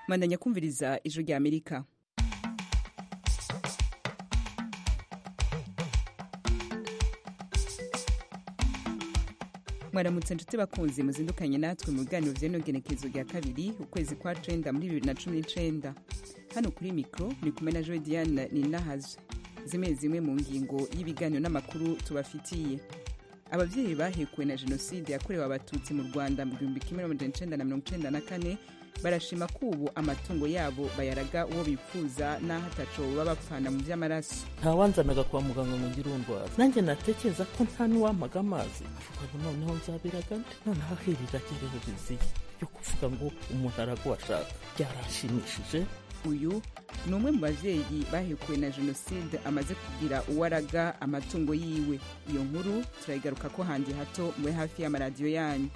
mandanya kumviriza ijwi rya amerika mwaramutse inshuti bakunzi muzindukanye natwe mu biganiro vy'enogenekezo rya kabiri ukwezi kwa cenda muri bibiri na cumi n'icenda hano kuri mikro ni kumwe na joe diane ninahazwe zimwe zimwe mu ngingo y'ibiganiro n'amakuru tubafitiye abavyeyi bahekuwe na jenoside yakorewe abatutsi mu rwanda mu gihumbi kimwe n'amajana icenda na mirongo icenda na kane barashima ko ubu amatungo yabo bayaraga uwo bifuza n'aho ataco baba bapfana mu vy'amaraso ntawanzanaga kwa muganga ngo ngire urundwara nanjye natekereza ko nta n'uwampaga amazi avuga ngo noneho nzabiraga nde noneho ahirira agerewe biziye yo kuvuga ngo umuntu araguwe ashaka byaranshimishije uyu ni umwe mu bavyeyi bahekuwe na jenoside amaze kugira uwaraga amatungo yiwe iyo nkuru turayigaruka ko handi hato mube hafi y'amaradiyo yanyu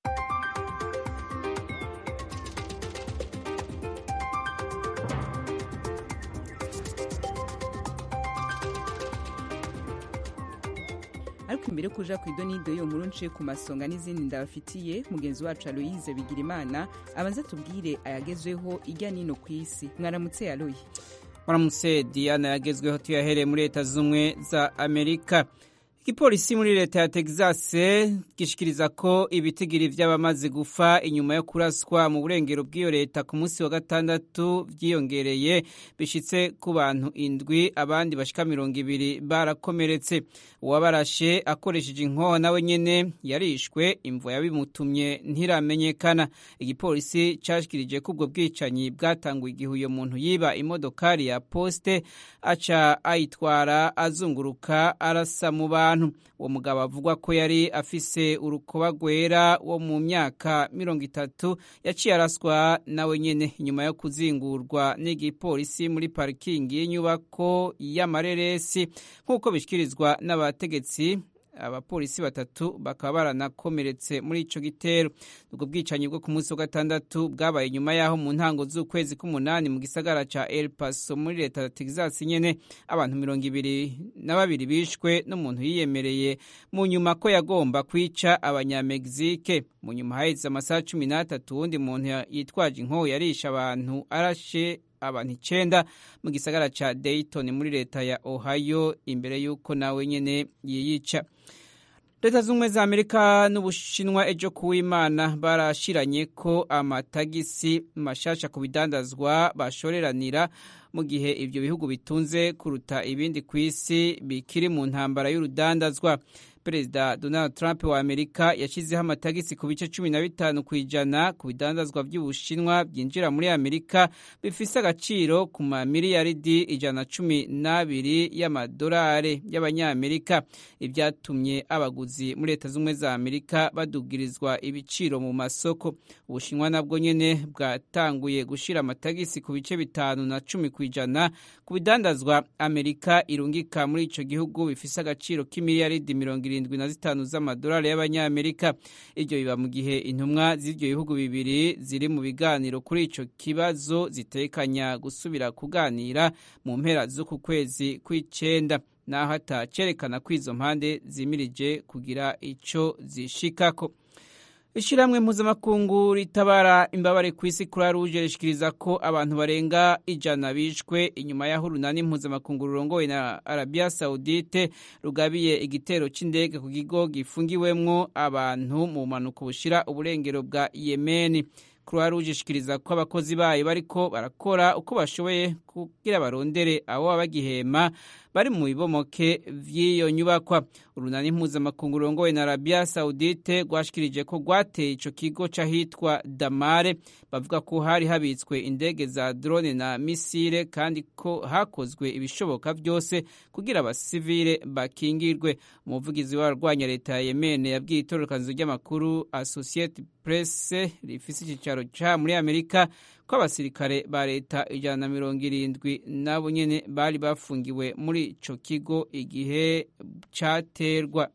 ariko imbere yo kuja ku idonido iyo nkuru nce ku masonga n'izindi ndabafitiye mugenzi wacu aloyize bigira imana abanza tubwire ayagezweho ijya nino ku isi mwaramutse aloyi muramutse diana yagezweho tuyahereye muri leta z'ubumwe za amerika igipolisi muri leta ya texas gishikiriza ko ibitigiri vy'abamaze gufa inyuma yo kuraswa mu burengero bw'iyo leta ku munsi wa gatandatu vyiyongereye bishitse ku bantu indwi abandi bashika mirongo ibiri barakomeretse uwabarashe akoresheje inkoho nawe nyene yarishwe imvo yabimutumye ntiramenyekana igipolisi cashikirije ko ubwo bwicanyi bwatanguye igihe uyo muntu yiba imodokari ya poste aca ayitwara azunguruka arasa mu bantu uwo mugabo avugwa ko yari afise urukoba rwera wo mu myaka mirongo itatu yaciye araswa nawe nyene inyuma yo kuzingurwa n'igipolisi muri parikingi y'inyubako y'amareresi nk'uko bishikirizwa n'abategetsi abapolisi batatu bakaba baranakomeretse muri ico gitero ubwo bwicanyi bwo ku munsi wa gatandatu bwabaye nyuma yaho mu ntango z'ukwezi k'umunani mu gisagara ca El Paso muri leta ya Texas nyene abantu mirongo ibiri na babiri bishwe n'umuntu yiyemereye mu nyuma ko yagomba kwica abanyamegizike mu nyuma haheze amasaha cumi n'atatu wundi muntu yitwaje inkoho yarisha abantu arashe abantu icenda mu gisagara ca Dayton muri leta ya Ohio imbere y'uko nawe nyene yiyica leta z'ubumwe za amerika n'ubushinwa ejo kuw'imana barashiranye ko amatagisi mashasha ku bidandazwa bashoreranira mu gihe ibyo bihugu bitunze kuruta ibindi ku isi bikiri mu ntambara y'urudandazwa perezida donald trump wa amerika yashyizeho amatagisi ku bice cumi na bitanu ku ijana ku bidandazwa by'ubushinwa byinjira muri amerika bifise agaciro ku mamiliyaridi ijana cumi n'abiri y'amadolari y'abanyamerika ibyatumye abaguzi muri leta z'ubumwe za amerika badugirizwa ibiciro mu masoko ubushinwa nabwo nyene bwatanguye gushira amatagisi ku bice bitanu na cumi ku ijana ku bidandazwa amerika irungika muri ico gihugu bifise agaciro k'imiliyaridi mirongo irindwi na zitanu z'amadolari y'abanyamerika ibyo biba mu gihe intumwa z'ibyo bihugu bibiri ziri mu biganiro kuri ico kibazo zitekanya gusubira kuganira mu mpera z'uku kwezi kw'icenda naho atacerekana ko izo mpande zimirije kugira ico zishikako ishyirahamwe mpuzamakungu ritabara imbabare ku isi kuri ruje rishikiriza ko abantu barenga ijana bishwe inyuma y'aho urunani mpuzamakungu rurongowe na arabiya sawudite rugabiye igitero cy'indege ku kigo gifungiwemwo abantu mu mpanuka bushira uburengero bwa yemeni croix rouge ishikiriza ko abakozi bayo bariko barakora uko bashoboye kugira barondere abo baba bagihema bari mu bibomoke vy'iyo nyubakwa urunani mpuzamakungu rurongowe na arabia saudite rwashikirije ko rwateye ico kigo c'ahitwa damare bavuga ko hari habitswe indege za drone na misile kandi ko hakozwe ibishoboka vyose kugira abasivile bakingirwe umuvugizi w'abarwanya leta ya yemen yabwiye itororokanizo ry'amakuru associate press rifise icicaro ca muri amerika ko abasirikare ba leta ijana na mirongo irindwi nabo nyene bari bafungiwe muri ico kigo igihe caterwa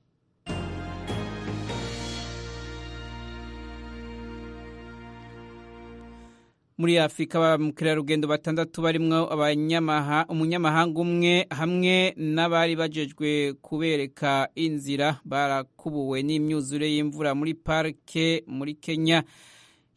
muri afurika ba mukerarugendo batandatu barimwo umunyamahanga umwe hamwe n'abari bajejwe kubereka inzira barakubuwe n'imyuzure y'imvura muri parike muri kenya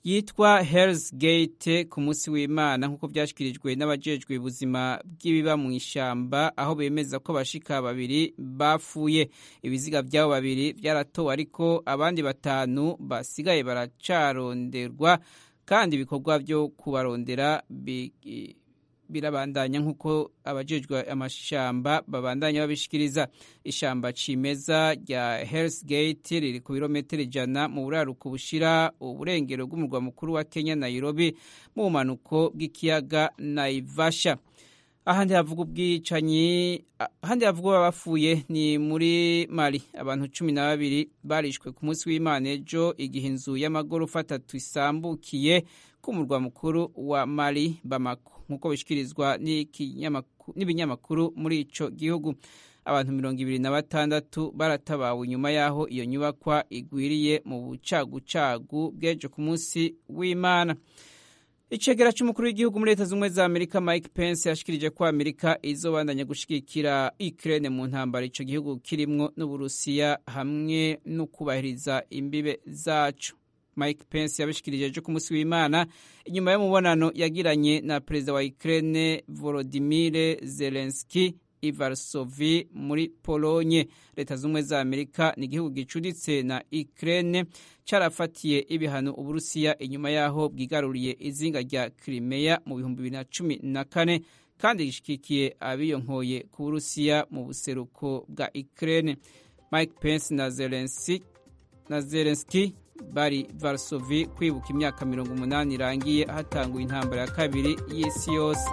yitwa Hell's Gate ku munsi w'Imana nk'uko byashyikirijwe n'abajejwe ubuzima bw'ibiba mu ishyamba aho bemeza ko abashika babiri bapfuye ibiziga by'abo babiri byaratowe ariko abandi batanu basigaye baracaronderwa kandi ibikorwa byo kubarondera birabandanya nk'uko abajejwe amashamba babandanya babishikiriza ishamba cimeza rya Hell's Gate riri ku birometero ijana mu buraruko bushira uburengero bw'umurwa mukuru wa Kenya Nairobi mu bumanuko bw'ikiyaga Naivasha ahandi havuga ubwicanyi ahandi havuga abapfuye ni muri Mali abantu cumi na babiri barishwe ku munsi w'Imana ejo igihe inzu y'amagorofa atatu isambukiye ku murwa mukuru wa Mali Bamako nk'uko bishikirizwa n'ibinyamakuru muri ico gihugu abantu mirongo ibiri na batandatu baratabawe inyuma y'aho iyo nyubakwa igwiriye mu bucagucagu bw'ejo ku munsi w'Imana icegera c'umukuru w'igihugu muri leta z'ubumwe za amerika mike pence yashikirije ko amerika izobandanya gushigikira ukraine mu ntambara ico gihugu kirimwo n'uburusiya hamwe no kubahiriza imbibe zaco mike pence yabishikirije ejo ku munsi w'imana inyuma y'umubonano yagiranye na perezida wa ukraine volodimir zelenski ivarsovi muri polonye leta z'ubumwe za amerika ni igihugu gicuditse na ukraine carafatiye ibihano uburusiya inyuma y'aho bwigaruriye izinga rya crimea mu bihumbi bibiri na cumi na kane kandi gishikikiye abiyonkoye ku burusiya mu buseruko bwa ukraine mike pence na zelenski na zelenski bari varsovi kwibuka imyaka mirongo umunani irangiye hatanguye intambara ya kabiri y'isi yose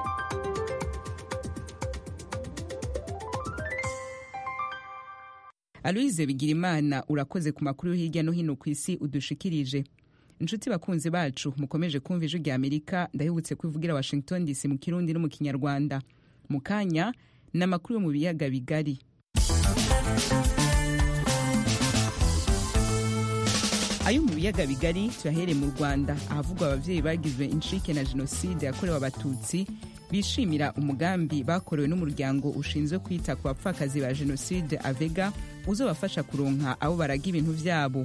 aloyize bigirimana urakoze ku makuru hirya no hino ku isi udushikirije inshuti bakunzi bacu mukomeje kumva ijwi rya amerika ndahibutse kwivugira washington dc mu kirundi no mu kinyarwanda mu kanya ni amakuru yo mu biyaga bigari ayo mu biyaga bigari tuyahere mu rwanda ahavugwa ababyeyi bagizwe incike na jenoside yakorewe abatutsi bishimira umugambi bakorewe n'umuryango ushinzwe kwita ku bapfakazi ba jenoside avega uzobafasha kuronka abo baraga ibintu vyabo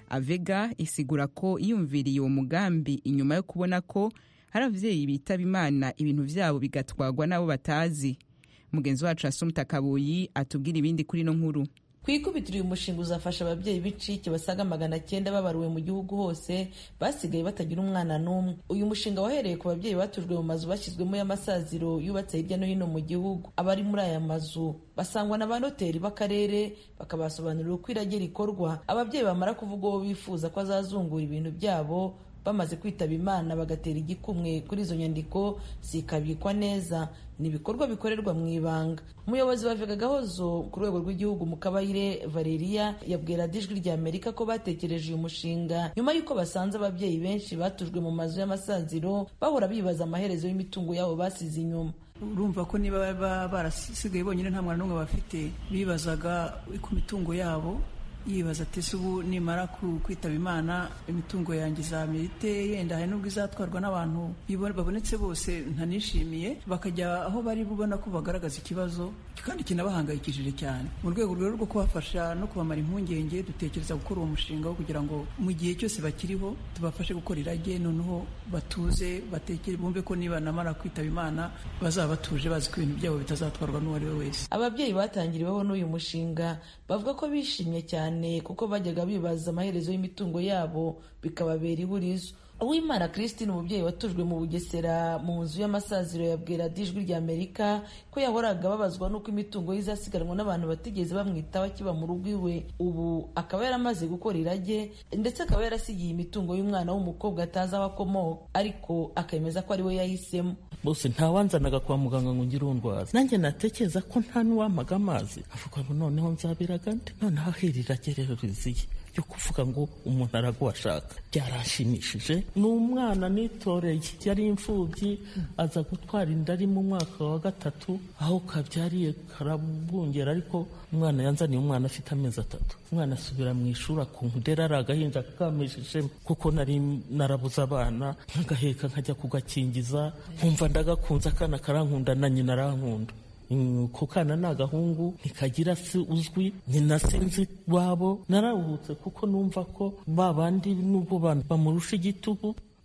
avega isigura ko iyumviriye uwo mugambi inyuma yo kubona ko hari abavyeyi bitaba imana ibintu vyabo bigatwagwa n'abo batazi mugenzi wacu asumta kabuyi atubwira ibindi kuri no nkuru ku ikubitiro uyu mushinga uzafasha ababyeyi b'icike basaga magana cyenda babaruwe mu gihugu hose basigaye batagira umwana n'umwe uyu mushinga wahereye ku babyeyi batujwe mu mazu bashyizwemo y'amasaziro yubatse hirya no hino mu gihugu abari muri aya mazu basangwa na ba noteri b'akarere bakabasobanurira uko irage rikorwa ababyeyi bamara kuvuga uwo bifuza ko azazungura ibintu byabo bamaze kwitaba imana bagatera igikumwe kuri izo nyandiko zikabikwa neza ni ibikorwa bikorerwa mu ibanga umuyobozi wa vega gahozo ku rwego rw'igihugu mu kabayire valeria yabwira ijwi rya amerika ko batekereje uyu mushinga nyuma y'uko basanze ababyeyi benshi batujwe mu mazu y'amasaziro bahora bibaza amaherezo y'imitungo yabo basize inyuma urumva ko niba barasigaye bonyine nta mwana n'umwe bafite bibazaga ku mitungo yabo yibaza ati ese ubu nimara kwitaba imana imitungo yanjye izamera ite yenda hari n'ubwo izatwarwa n'abantu babonetse bose ntanishimiye bakajya aho bari bubona ko bagaragaza ikibazo kandi kinabahangayikishije cyane mu rwego rero rwo kubafasha no kubamara impungenge dutekereza gukora uwo mushinga wo kugira ngo mu gihe cyose bakiriho tubafashe gukora irage noneho batuze batekere bumve ko niba namara kwitaba imana bazaba batuje bazi ko ibintu byabo bitazatwarwa n'uwo ari we wese ababyeyi batangiriweho n'uyu mushinga bavuga ko bishimye cyane kuko bajyaga bibaza amaherezo y'imitungo yabo bikababera ihurizo uwimana christine umubyeyi watujwe mu bugesera mu nzu y'amasaziro yabwira ijwi rya amerika ko yahoraga babazwa n'uko imitungo ye izasiganwa n'abantu batigeze bamwitaho akiba mu rugo iwe ubu akaba yaramaze gukora irage ndetse akaba yarasigiye imitungo y'umwana w'umukobwa atazi aho akomoka ariko akemeza ko ari we yahisemo bose ntawanzanaga kwa muganga ngo ngire urwaza nanjye natekereza ko nta n'uwampaga amazi avuga ngo noneho nzabiraga nde noneho ahirira rero riziye yo kuvuga ngo umuntu araguha ashaka byarashimishije ni umwana nitoreye yari imfubyi aza gutwara inda ari mu mwaka wa gatatu aho kabyariye karabungera ariko umwana yanzaniye umwana afite amezi atatu umwana asubira mu ishuri akunkudera ari agahinja kamejejemo kuko nari narabuze abana nkagaheka nkajya kugakingiza nkumva ndagakunze akana karankunda na nyina arankunda ku kana ni agahungu ntikagira se uzwi nyina sinzi wabo nararuhutse kuko numva ko ba bandi nubwo bamurusha igitugu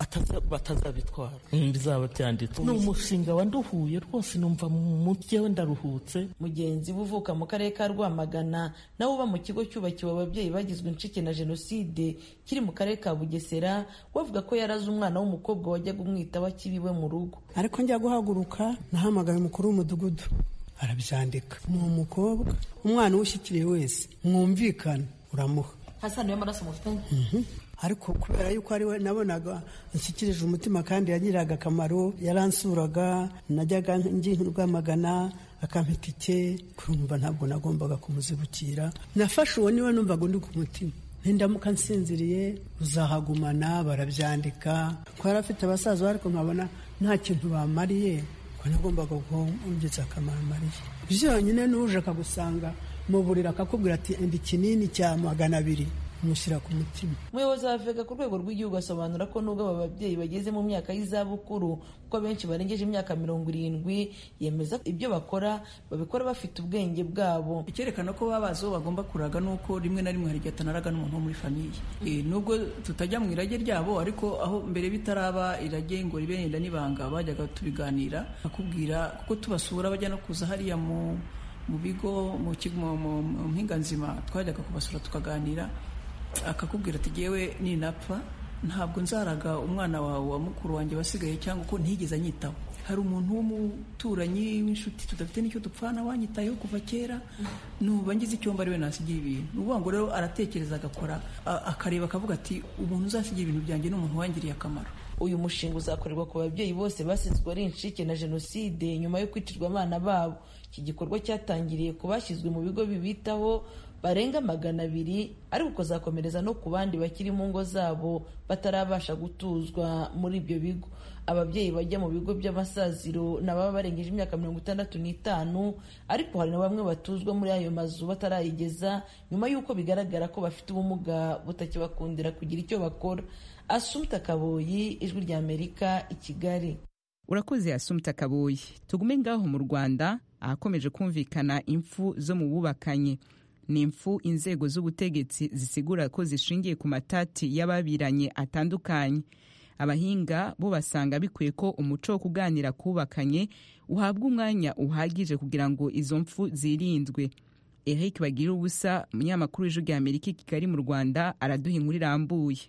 batazabitwara bizaba byanditse ni umushinga wanduhuye rwose numva mu jyewe ndaruhutse mugenzi we uvuka mu karere ka rwamagana nawe uba mu kigo cyubakiwe ababyeyi bagizwe incike na jenoside kiri mu karere ka bugesera bavuga ko yaraze umwana w'umukobwa wajyaga umwitaho akiriwe mu rugo ariko njya guhaguruka nahamagaye umukuru w'umudugudu arabyandika ni umukobwa umwana uwushyikiriye wese mwumvikana uramuha hasani y'amaraso mufitanye ariko kubera yuko ari we nabonaga nshyikirije umutima kandi yagiriraga akamaro yaransuraga najyaga rwamagana akampa itike kurumva ntabwo nagombaga kumuzibukira nafashe uwo niwe numvaga undi ku mutima nindamuka nsinziriye uzahagumana barabyandika ko yari afite abasaza ariko nkabona nta kintu bamariye ko nagombaga kumugeza akamaro mariye byonyine n'uje akagusanga mu buriri akakubwira ati enda ikinini cya magana abiri umushyira ku mutima umuyobozi wa vega ku rwego rw'igihugu asobanura ko nubwo aba babyeyi bageze mu myaka y'izabukuru kuko benshi barengeje imyaka mirongo irindwi yemeza ibyo bakora babikora bafite ubwenge bwabo icyerekana ko baba bazi uwo bagomba kuraga ni uko rimwe na rimwe hari igihe atanaraga n'umuntu wo muri famiye nubwo tutajya mu irage ryabo ariko aho mbere bitaraba irage ngo ribe yenda n'ibanga bajyaga tubiganira akubwira kuko tubasura bajya no kuza hariya mu mu bigo mu mpinga nzima twajyaga kubasura tukaganira akakubwira ati yewe ninapfa ntabwo nzaraga umwana wawe wa mukuru wanjye wasigaye cyangwa ko ntigeze anyitaho hari umuntu w'umuturanyi w'inshuti tudafite n'icyo dupfana wanyitayeho kuva kera nuba ngize icyombo ari we nasigiye ibintu ni ukuvuga ngo rero aratekereza agakora akareba akavuga ati umuntu uzasigira ibintu byanjye ni umuntu wangiriye akamaro uyu mushinga uzakorerwa ku babyeyi bose basizwe ari incike na jenoside nyuma yo kwicirwa abana babo iki gikorwa cyatangiriye ku bashyizwe mu bigo bibitaho barenga magana abiri ariko ukazakomereza no ku bandi bakiri mu ngo zabo batarabasha gutuzwa muri ibyo bigo ababyeyi bajya mu bigo by'amasaziro ni ababa barengeje imyaka mirongo itandatu n'itanu ariko hari na bamwe batuzwa muri ayo mazu batarayigeza nyuma y'uko bigaragara ko bafite ubumuga butakibakundira kugira icyo bakora asumta kaboyi ijwi rya amerika i kigali urakoze asumta kaboyi tugume ngaho mu rwanda ahakomeje kumvikana impfu zo mu bubakanye ni impfu inzego z'ubutegetsi zisigura ko zishingiye ku matati y'ababiranye atandukanye abahinga bo basanga bikwiye ko umuco wo kuganira kubakanye uhabwa umwanya uhagije kugira ngo izo mpfu zirindwe eric bagira ubusa umunyamakuru w'ijwi rya amerika i kigali mu rwanda araduha inkuru irambuye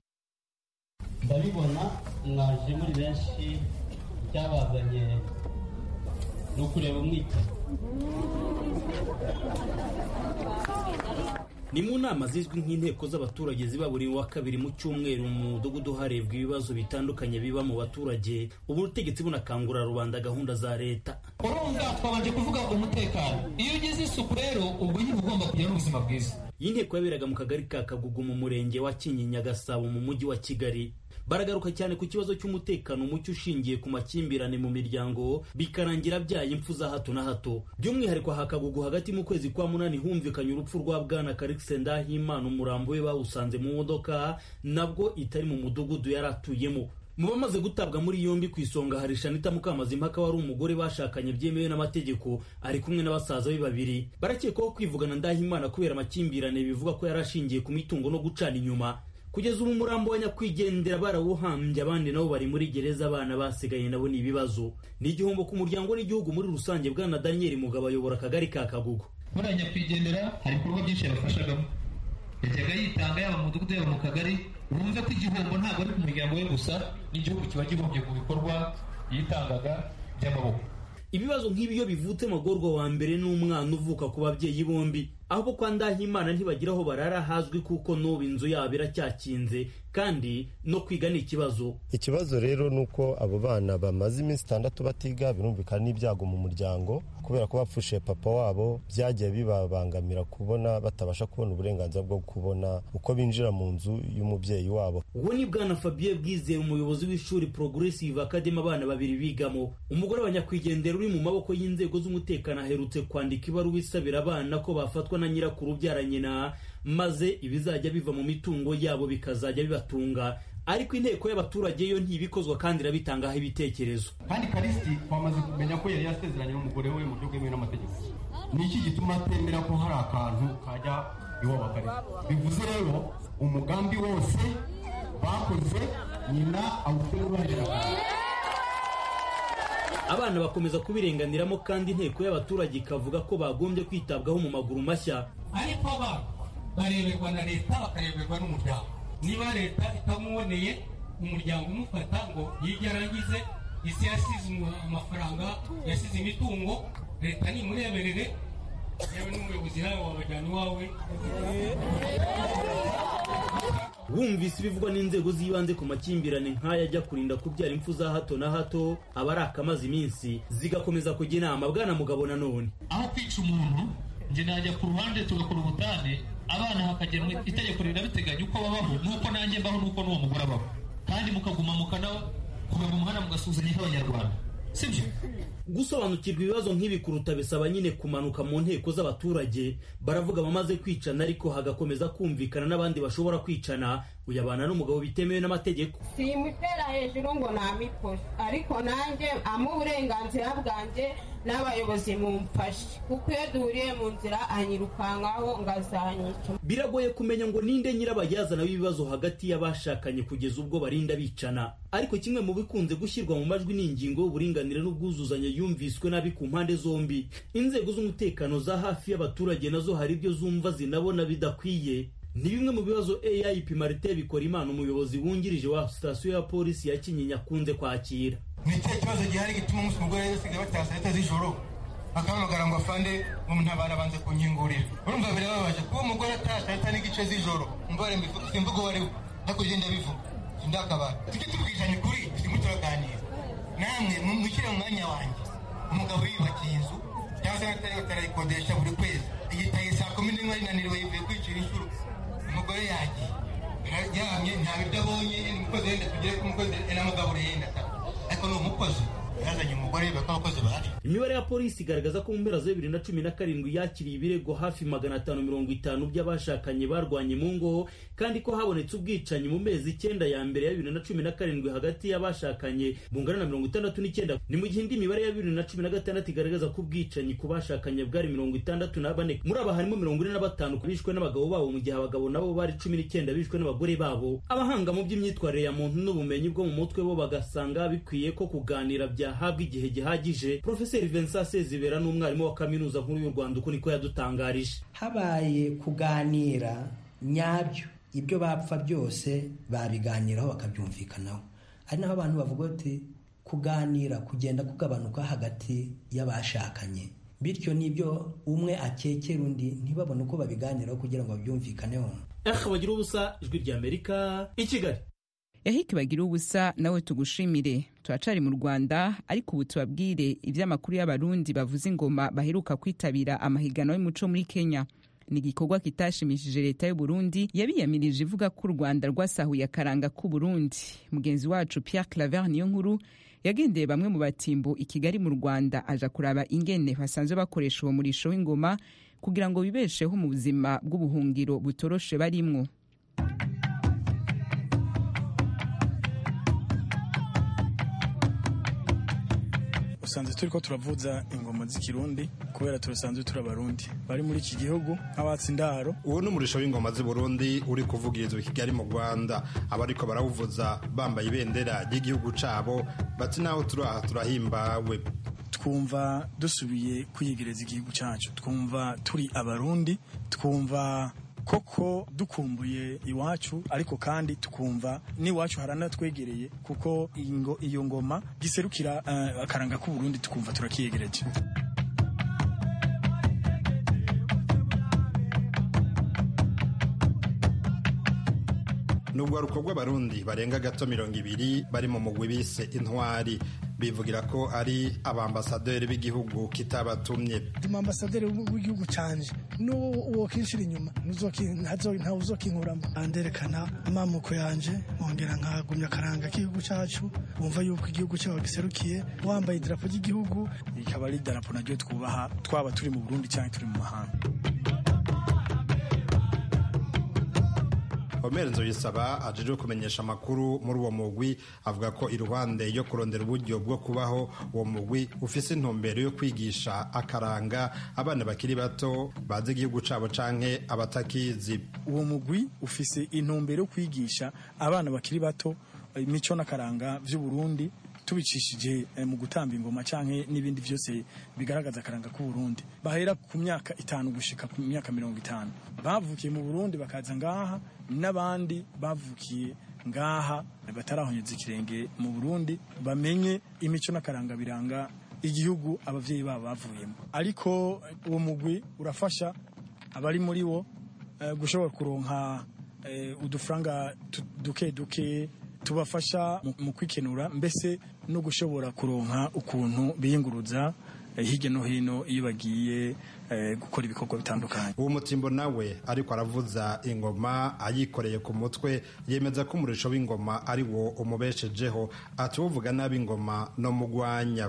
ndabibona mwaje muri benshi icyabazanye ni ukureba umwita ni mu nama zizwi nk'inteko z'abaturage ziba buri wa kabiri mu cyumweru mu mudugudu harebwa ibibazo bitandukanye biba mu baturage ubu ubutegetsi bunakangurira rubanda gahunda za leta urumva twabanje kuvuga umutekano iyo ugize isuku rero ubwo nyine ugomba kugira n'ubuzima bwiza iyi nteko yaberaga mu kagari ka kagugu mu murenge wa kinyinya gasabo mu mujyi wa kigali baragaruka cyane ku kibazo cy'umutekano muke ushingiye ku makimbirane mu miryango bikarangira byaye impfu za hato na hato by'umwihariko hakagugu hagati mu kwezi kwa munani humvikanye urupfu rwa bwana karikise ndahimana umurambo we bawusanze mu modoka nabwo itari mu mudugudu yari atuyemo mu bamaze gutabwa muri yombi ku isonga hari shanita mukamazimpaka wari umugore bashakanye byemewe n'amategeko ari kumwe n'abasaza be babiri barakekwaho kwivugana ndahimana kubera amakimbirane bivuga ko yari ashingiye ku mitungo no gucana inyuma kugeza ubu umurambo wa nyakwigendera barawuhambye abandi nabo bari muri gereza abana basigaye nabo ni ibibazo ni igihombo ku muryango n'igihugu muri rusange bwana daniel mugabo ayobora akagari ka kagugu buriya nyakwigendera hari ibikorwa byinshi yabafashagamo yajyaga yitanga yaba mu mudugudu yaba mu kagari wumve ko igihombo ntabwo ari ku muryango we gusa n'igihugu kiba gihombye ku bikorwa yitangaga by'amaboko ibibazo nk'ibi iyo bivutse magorwa wa mbere n'umwana uvuka ku babyeyi bombi aho kwa ndahimana ntibagira aho barara hazwi kuko n'ubu inzu yabo iracyakinze kandi no kwiga ni ikibazo ikibazo rero ni uko abo bana bamaze iminsi itandatu batiga birumvikana n'ibyago mu muryango kubera ko bapfushe papa wabo byagiye bibabangamira kubona batabasha kubona uburenganzira bwo kubona uko binjira mu nzu y'umubyeyi wabo uwo ni bwana fabien bwizeye umuyobozi w'ishuri progressive academy abana babiri bigamo umugore wa nyakwigendera uri mu maboko y'inzego z'umutekano aherutse kwandika ibaruwa isabira abana ko bafatwa na nyirakuru ubyara nyina maze ibizajya biva mu mitungo yabo bikazajya bibatunga ariko inteko y'abaturage yo ntibikozwa kandi irabitangaho ibitekerezo kandi karisiti twamaze kumenya ko yari yasezeranye n'umugore we mu buryo bwemewe n'amategeko ni iki gituma atemera ko hari akantu kajya iwabo karisiti bivuze rero umugambi wose bakoze nyina awufite uruhare abana bakomeza kubirenganiramo kandi inteko y'abaturage ikavuga ko bagombye kwitabwaho mu maguru mashya ariko abana bareberwa na leta bakareberwa n'umuryango niba leta itamuboneye umuryango umufata ngo yige arangize isi yasize amafaranga yasize imitungo leta nimureberere yewe n'umuyobozi nawe wabajyana iwawe wumvise ibivugwa n'inzego z'ibanze ku makimbirane nk'aya ajya kurinda kubyara impfu za hato na hato aba ari akamaze iminsi zigakomeza kujya inama bwana mugabo nanone aho kwica umuntu njye najya ku ruhande tugakora ubutane abana hakagenwa itegeko rirabiteganya uko babaho nuko nanjye mbaho nuko n'uwo mugore abaho kandi mukaguma mukana kuva mu muhanda mugasuzanya nk'abanyarwanda sibyo gusobanukirwa ibibazo nk'ibi kuruta bisaba nyine kumanuka mu nteko z'abaturage baravuga bamaze kwicana ariko hagakomeza kumvikana n'abandi bashobora kwicana uyabana n'umugabo bitemewe n'amategeko simutera hejuru ngo namiposhe ariko nanjye ama uburenganzira bwanjye n'abayobozi mumfashe kuko iyo duhuriye mu nzira anyirukankaho ngazanyica biragoye kumenya ngo ninde nyirabayazana w'ibibazo hagati y'abashakanye kugeza ubwo barinda bicana ariko kimwe mu bikunze gushyirwa mu majwi ni ingingo y'uburinganire n'ubwuzuzanye yumviswe nabi ku mpande zombi inzego z'umutekano za hafi y'abaturage nazo hari ibyo zumva zinabona bidakwiye ni bimwe mu bibazo AIP Martin Bikorimana umuyobozi wungirije wa sitasiyo ya polisi ya Kinyinya akunze kwakira ni ikihe kibazo gihari gituma umunsi umugore yasigaye bataha saa sita z'ijoro akahamagara ngo afande ngo ntabara banze kunkingurira urumva birababaje kuba umugore ataha saa sita n'igice z'ijoro mbare simvuga uwo ari we hakurya ndabivuga sindakabara tujye tubwizanya ukuri turimo turaganira namwe mushyire mu mwanya wanjye umugabo yiyubakiye inzu cyangwa se atari batarayikodesha buri kwezi igitaye saa kumi n'imwe arinaniriwe yivuye kwicira inshuro umugore yagiye yaryamye nta biryo abonye umukozi wenda tugere ko umukozi namugaburiye yenda ariko ni umukozi yazanye umugore bako abakozi bahari imibare ya polisi igaragaza ko mu mpera za bibiri na cumi na karindwi yakiriye ibirego hafi magana atanu mirongo itanu by'abashakanye barwanye mu ngo kandi ko habonetse ubwicanyi mu mezi icyenda ya mbere ya bibiri na cumi na karindwi hagati y'abashakanye bungana na mirongo itandatu n'icyenda ni mu gihe indi mibare ya bibiri na cumi na gatandatu igaragaza ko ubwicanyi ku bashakanye bwari mirongo itandatu na bane muri aba harimo mirongo ine na batanu bishwe n'abagabo babo mu gihe abagabo nabo bari cumi n'icyenda bishwe n'abagore babo abahanga mu by'imyitwarire ya muntu n'ubumenyi bwo mu mutwe bo bagasanga bikwiye ko kuganira byahabwa igihe gihagije profeseri vincent sezibera n'umwarimu wa kaminuza nkuru y'u rwanda uko niko yadutangarije habaye kuganira nyabyo ibyo bapfa byose babiganiraho bakabyumvikanaho ari naho abantu bavuga bati kuganira kugenda kugabanuka hagati y'abashakanye bityo n'ibyo umwe akekera undi ntibabone uko babiganiraho kugira ngo babyumvikaneho aha bagira ubusa ijwi ry'amerika i kigali yahiki bagira ubusa nawe tugushimire turacari mu rwanda ariko ubu tubabwire iby'amakuru y'abarundi bavuza ingoma baheruka kwitabira amahiganwa y'umuco muri kenya ni igikorwa kitashimishije leta y'u Burundi yabiyamirije ivuga ko u rwanda rwasahuye akaranga k'u Burundi mugenzi wacu Pierre Claver niyo nkuru yagendeye bamwe mu batimbo i kigali mu rwanda aja kuraba ingene basanzwe bakoresha uwo murisho w'ingoma kugira ngo bibesheho mu buzima bw'ubuhungiro butoroshe barimwo usanzwe turi ko turavuza ingoma z'ikirundi kubera turasanzwe turi abarundi bari muri iki gihugu nk'abatsi indaro uwo ni umurisho w'ingoma z'i burundi uri kuvugirizwa i kigali mu rwanda abariko barawuvuza bambaye ibendera ry'igihugu cabo bati naho turi aha turahimbawe twumva dusubiye kwiyegereza igihugu cyacu twumva turi abarundi twumva koko dukumbuye iwacu ariko kandi tukumva n'iwacu haranatwegereye kuko iyo ngoma giserukira uh, akaranga k'uburundi tukumva turakiyegereje nubwo rukorwa abarundi barenga gato mirongo ibiri bari mu mugwi bise intwari bivugira ko ari abambasaderi b'igihugu kitabatumye ambasaderi w'igihugu canje n'uwo kinshira inyuma ntawe uzokinkuramo anderekana amamuko yanje nkongera nkagumya akaranga k'igihugu cacu wumva yuko igihugu cyawe giserukiye wambaye idarapo ry'igihugu rikaba ari idarapo naryo twubaha twaba turi mu burundi cyangwa turi mu mahanga Omer Nzoyisaba ajejwe kumenyesha amakuru muri uwo mugwi avuga ko iruhande yo kurondera uburyo bwo kubaho uwo mugwi ufise intumbero yo kwigisha akaranga abana bakiri bato bazi igihugu cabo canke abatakizi uwo mugwi ufise intumbero yo kwigisha abana bakiri bato imico n'akaranga vy'uburundi tubicishije mu gutamba ingoma canke n'ibindi vyose bigaragaza akaranga k'uburundi bahera ku myaka itanu gushika ku myaka mirongo itanu bavukiye mu burundi bakaza ngaha n'abandi bavukiye ngaha batarahonyeza ikirenge mu burundi bamenye imico n'akaranga biranga igihugu abavyeyi babo bavuyemo ariko uwo mugwi urafasha abari muri wo gushobora kuronka udufaranga duke duke tubafasha mu kwikenura mbese no gushobora kuronka ukuntu biyunguruza hirya no hino iyo bagiye gukora ibikorwa bitandukanye uwo mutimbo nawe ariko aravuza ingoma ayikoreye ku mutwe yemeza ko umurisho w'ingoma ari wo umubeshejeho ati uvuga nabi ingoma no mugwanya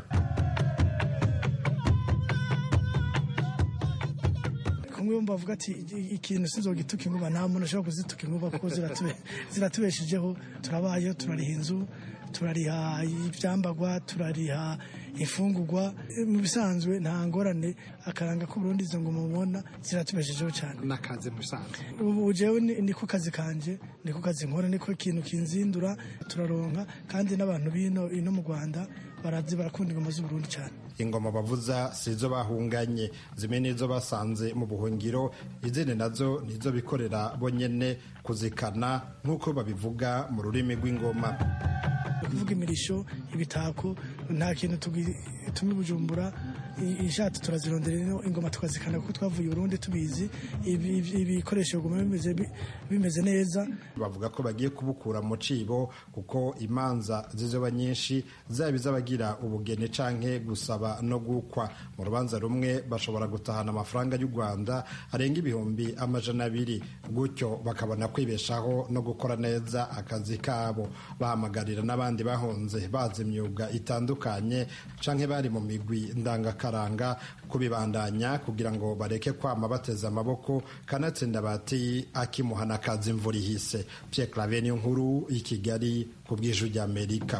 kumwe bavuga ati ikintu sinzogituka inkuba nta muntu ashobora kuzituka inkuba kuko ziratubeshejeho turabayeho turariha inzu turariha ibyambagwa turariha imfungurwa mu bisanzwe nta ngorane akaranga k'uburundi izo ngoma mubona ziratubeshejeho cyane n'akazi mu bisanzwe ubu jewe niko kazi kanje niko kazi nkora niko ikintu kinzindura turaronka kandi n'abantu bino ino mu rwanda barazi barakunda ingoma z'uburundi cyane ingoma bavuza sizo bahunganye zimwe nizo basanze mu buhungiro izindi nazo nizo bikorera bonyene kuzikana nk'uko babivuga mu rurimi rw'ingoma kuvuga imirisho ibitako nta kintu tumi bujumbura ishati turazirondera ino ingoma tukazikana kuko twavuye Burundi tubizi ibikoresho biguma bimeze neza bavuga ko bagiye kubukura mu cibo kuko imanza zizoba nyinshi zaba iz'abagira ubugeni canke gusaba no gukwa mu rubanza rumwe bashobora gutahana amafaranga y'u Rwanda arenga ibihumbi amajana abiri gutyo bakabona kwibeshaho no gukora neza akazi kabo bahamagarira n'abandi bahunze bazi imyuga itandukanye canke bari mu migwi ndangaka karanga kubibandanya kugira ngo bareke kwama bateze amaboko kanatsinda bati akimuhana kazi imvura ihise Pierre Claver niyo nkuru i Kigali ku bw'ijwi ry'Amerika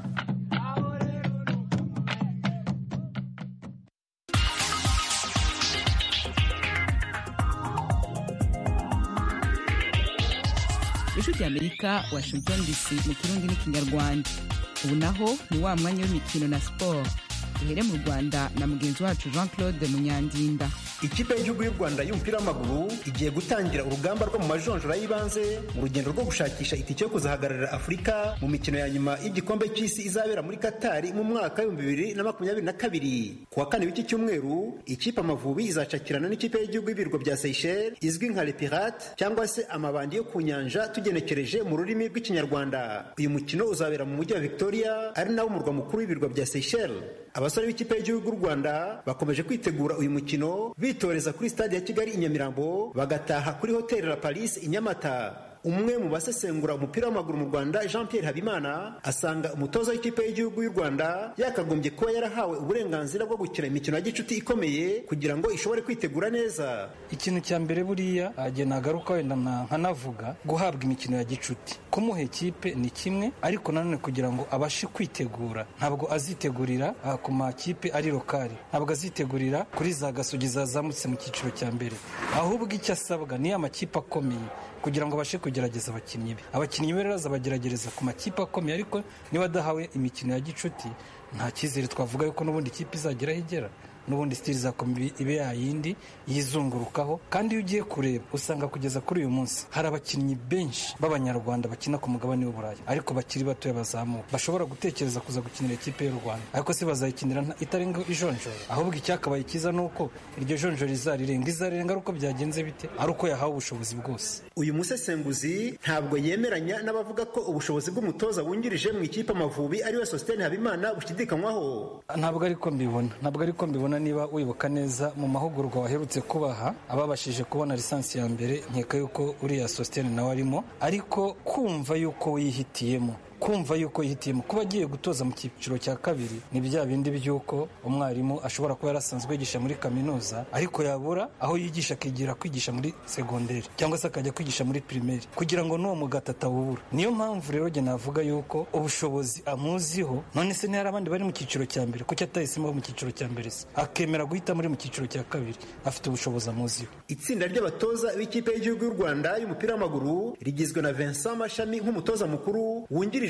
ijwi ry'Amerika Washington DC mu kirundi n'ikinyarwanda ubu naho ni wa mwanya w'imikino na siporo duhere mu rwanda na mugenzi wacu jean claude munyandinda ikipe y'igihugu y'u rwanda y'umupira w'amaguru igiye gutangira urugamba rwo mu majonjora y'ibanze mu rugendo rwo gushakisha itike yo kuzahagararira afurika mu mikino ya nyuma y'igikombe cy'isi izabera muri katari mu mwaka w'ibihumbi bibiri na makumyabiri na kabiri ku wa kane w'iki cyumweru ikipe amavubi izacakirana n'ikipe y'igihugu y'ibirwa bya seychelles izwi nka lepirate cyangwa se amabandi yo ku nyanja tugenekereje mu rurimi rw'ikinyarwanda uyu mukino uzabera mu mujyi wa victoria ari nawo murwa mukuru w'ibirwa bya seychelles abasore b'ikipe y'igihugu y'u rwanda bakomeje kwitegura uyu mukino bitoreza kuri stade ya kigali i nyamirambo bagataha kuri hoteli la paris i nyamata umwe mu basesengura umupira w'amaguru mu rwanda jean pierre habimana asanga umutoza w'ikipe y'igihugu y'u rwanda yakagombye kuba yarahawe uburenganzira bwo gukina imikino ya gicuti ikomeye kugira ngo ishobore kwitegura neza ikintu cya mbere buriya agiye nagaruka wenda nkanavuga guhabwa imikino ya gicuti kumuha ikipe ni kimwe ariko nanone kugira ngo abashe kwitegura ntabwo azitegurira ku makipe ari lokali ntabwo azitegurira kuri za gasogi zazamutse mu cyiciro cya mbere ahubwo icyo asabwa ni amakipe akomeye kugira ngo abashe kugerageza abakinnyi be abakinnyi be rero azabageragereza ku makipe akomeye ariko niba adahawe imikino ya gicuti nta cyizere twavuga yuko n'ubundi ikipe izagera aho igera n'ubundi sitiri zakomeye ibe yayindi yizungurukaho kandi iyo ugiye kureba usanga kugeza kuri uyu munsi hari abakinnyi benshi b'abanyarwanda bakina ku mugabane w'uburayi ariko bakiri batoya bazamuka bashobora gutekereza kuza gukinira ikipe y'u rwanda ariko se bazayikinira itarenga ijonjora ahubwo icyakabaye cyiza ni uko iryo jonjora izarirenga izarirenga ari uko byagenze bite ari uko yahawe ubushobozi bwose uyu musesenguzi ntabwo yemeranya n'abavuga ko ubushobozi bw'umutoza wungirije mu ikipe amavubi ariwe sositene habimana bushidikanywaho ntabwo ariko mbibona ntabwo ariko mbibona niba wibuka neza mu mahugurwa waherutse kubaha ababashije kubona lisansi ya mbere nkeka yuko uriya sositene nawe arimo ariko kumva yuko wihitiyemo kumva yuko yihitiyemo kuba agiye gutoza mu cyiciro cya kabiri ni bya bindi by'uko umwarimu ashobora kuba yarasanzwe yigisha muri kaminuza ariko yabura aho yigisha akigira kwigisha muri segonderi cyangwa se akajya kwigisha muri pirimeri kugira ngo n'uwo mugati atawubura niyo mpamvu rero njye navuga yuko ubushobozi amuziho none se ntihari abandi bari mu cyiciro cya mbere kuki atahisemo mu cyiciro cya mbere se akemera guhita muri mu cyiciro cya kabiri afite ubushobozi amuziho itsinda ry'abatoza b'ikipe y'igihugu y'u rwanda y'umupira w'amaguru rigizwe na vincent mashami nk'umutoza mukuru wungirije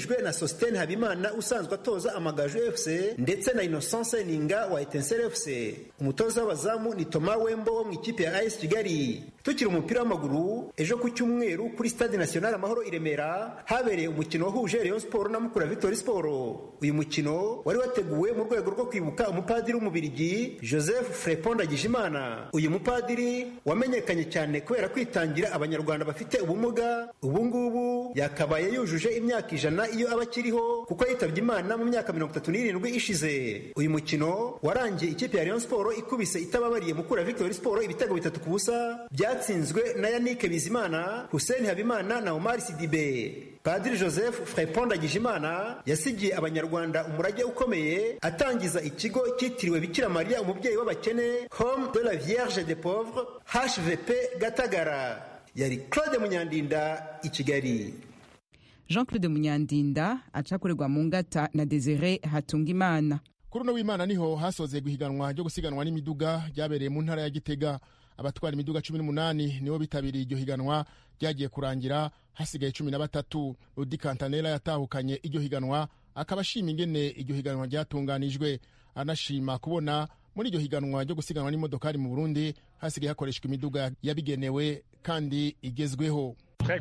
yungijwe na sositene habimana usanzwe atoza amagaju fc ndetse na innocence ninga wa etensere fc umutoza w'abazamu ni toma wembo wo mu ikipe ya as kigali tukiri umupira w'amaguru ejo ku cyumweru kuri stade national amahoro i remera habereye umukino wahuje rayon sport na mukura victory sport uyu mukino wari wateguwe mu rwego rwo kwibuka umupadiri w'umubirigi joseph frepon ndagijimana uyu mupadiri wamenyekanye cyane kubera kwitangira abanyarwanda bafite ubumuga ubu ngubu yakabaye yujuje imyaka ijana iyo aba akiriho kuko yitabye imana mu myaka mirongo itatu n'irindwi ishize uyu mukino warangiye ikipe ya rayon sport ikubise itababariye mukura victory sport ibitego bitatu ku busa byatsinzwe na yannick bizimana hussein habimana na omar sidibe padiri joseph frepon ndagijimana yasigiye abanyarwanda umurage ukomeye atangiza ikigo cyitiriwe bikira mariya umubyeyi w'abakene home de la vierge de pauvre hvp gatagara yari claude munyandinda i kigali jean claude munyandinda acakorerwa mu ngata na desire hatungimana kuri uno w'imana niho hasoze guhiganwa ryo gusiganwa n'imiduga ryabereye mu ntara ya gitega abatwara imiduga cumi n'umunani nibo bitabiriye iryo higanwa ryagiye kurangira hasigaye cumi na batatu rudi kantanera yatahukanye iryo higanwa akaba ashima ingene iryo higanwa ryatunganijwe anashima kubona muri iryo higanwa ryo gusiganwa n'imodokari mu burundi hasigaye hakoreshwa imiduga yabigenewe kandi igezweho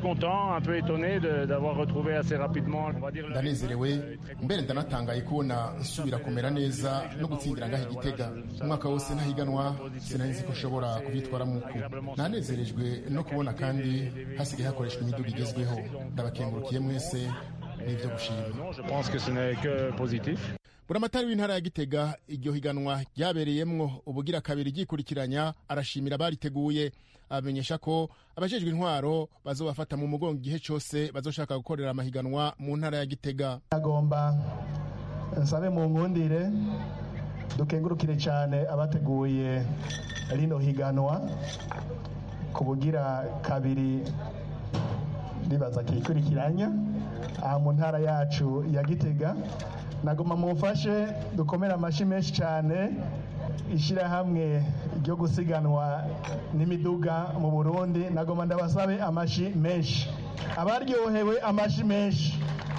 ndanezerewe mbere ndanatangaye kubona nsubira kumera neza no gutsindira ngaho igitega umwaka wose ntahiganwa sinari nzi ko nshobora kubyitwaramo uku nanezerejwe no kubona kandi hasigaye hakoreshwa imiduga igezweho ndabakengurukiye mwese n'ibyo gushima buramatari w'intara ya gitega iryo higanwa ryabereyemwo ubugira kabiri ryikurikiranya arashimira abariteguye abamenyesha ko abajejwe intwaro bazobafata mu mugongo igihe cyose bazoshaka gukorera amahiganwa mu ntara ya gitega agomba nsabe mu nkundire dukengurukire cyane abateguye rino higanwa ku bugira kabiri ribaza kikurikiranya aha mu ntara yacu ya gitega nagoma mumfashe dukomere amashyi menshi cyane ishyirahamwe ryo gusiganwa n'imiduga mu burundi nagoma ndabasabe amashyi menshi abaryohewe amashyi menshi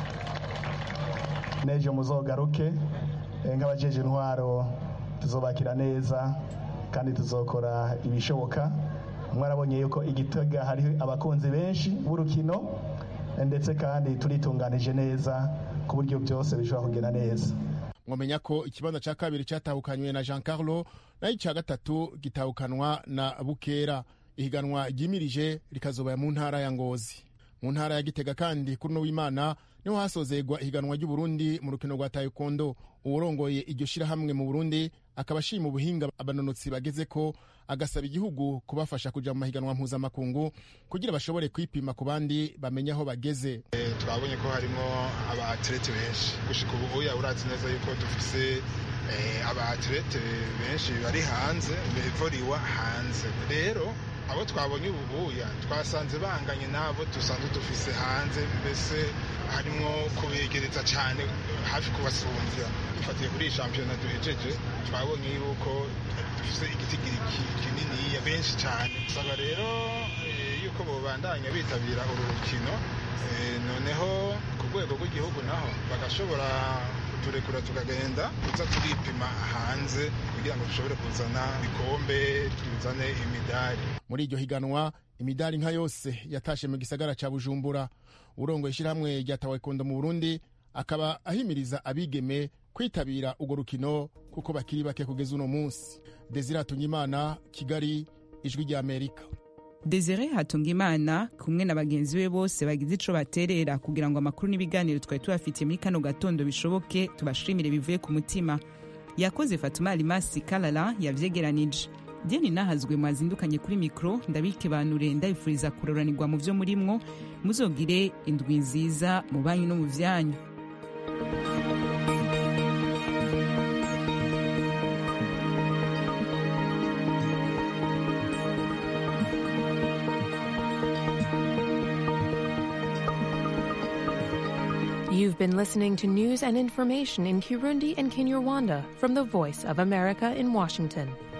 n'ejo muzogaruke nk'abajeje intwaro tuzobakira neza kandi tuzokora ibishoboka mwarabonye yuko igitega hari abakunzi benshi b'urukino ndetse kandi turitunganije neza ku buryo byose bishobora kugenda neza mwamenya ko ikibanza cya kabiri cyatahukanywe na jean carlo naho icya gatatu gitahukanwa na bukera ihiganwa ryimirije rikazobaya mu ntara ya ngozi mu ntara ya gitega kandi kuri uno w'imana niho hasozegwa ihiganwa ry'uburundi mu rukino rwa taekwondo uwurongoye iryo shyirahamwe mu burundi akaba ashima ubuhinga abanonotsi bageze ko agasaba igihugu kubafasha kujya mu mahiganwa mpuzamakungu kugira bashobore kwipima ku bandi bamenye aho bageze twabonye ko harimo abaterete benshi gushika ubu uya urazi neza yuko dufise abaterete benshi bari hanze bevoriwa hanze rero abo twabonye ububuya twasanze banganye n'abo dusanzwe dufise hanze mbese harimo kubegereza cyane hafi kubasumbya dufatiye kuri iyi shampiyona duhejeje twabonye yuko dufise igitigiri kininiya benshi cyane saba rero yuko bobandanya bitabira uru rukino noneho ku rwego rw'igihugu naho bagashobora kuturekura tukagenda tuza turipima hanze kugira ngo dushobore kuzana ibikombe tuzane imidari muri iryo higanwa imidari nka yose yatashe mu gisagara cya bujumbura urongoye ishyirahamwe rya tawakondo mu burundi akaba ahimiriza abigeme kwitabira urwo rukino kuko bakiri bake kugeza uno munsi desire hatungimana kigali ijwi rya amerika desire hatungimana kumwe na bagenzi be bose bagize ico baterera kugira ngo amakuru n'ibiganiro twari tubafitiye muri kano gatondo bishoboke tubashimire bivuye ku mutima yakoze fatuma alimasi kalala yavyegeranije deni nahazwe mwazindukanye kuri mikoro ndabikebanure ndabifuriza kuroranirwa mu vyo murimwo muzogire indwi nziza mu banyu no mu vyanyu You've been listening to news and information in Kirundi and Kinyarwanda from the Voice of America in Washington.